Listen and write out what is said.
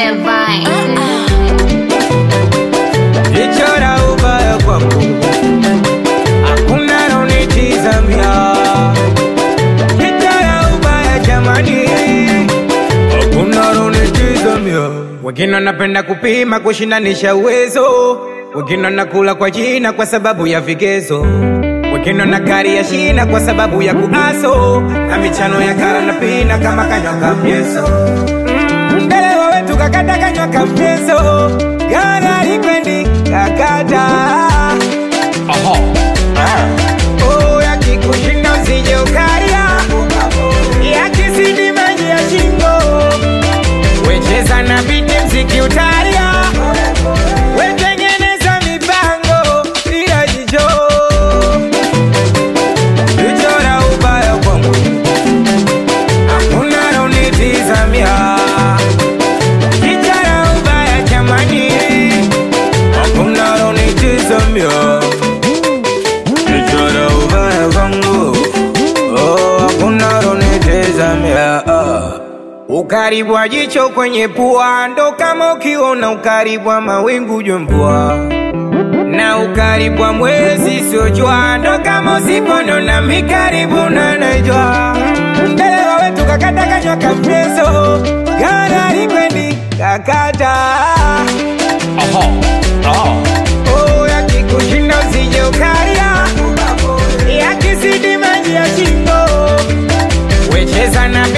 Levine. Lichora ubaya kwangu, hakuna naonitizamia. Lichora ubaya jamani, hakuna naonitizamia. Wengine wanapenda kupima kushindanisha uwezo, wengine wanakula kwa jina kwa sababu ya vigezo, wengine wana gari ya shina kwa sababu ya kuaso na michano ya kara na pina kama kanywa kamyeso mbele wawetu kakata kanywa kamyeso gara likwendi kakata Oh, yakikushinda usije ukaria yakizidi maji ya shingo wecheza na biti mziki utaria wetengeneza mipango ila jicho lichora ubaya kwangu hakuna naunitizamia lichora ubaya jamani hakuna naunitizamia lichora ubaya kwangu oh, hakuna naunitizamia Ukaribu wa jicho kwenye pua ndo kama ukiona ukaribu wa mawingu jua mvua, na ukaribu wa mwezi sio jua, ndo kama usiponona mikaribu na najua. Mbele wawetu kakata kanywa kampeso, gara likwendi kakata Oh, yakikushinda usije ukaria, yakizidi maji ya shingo wecheza na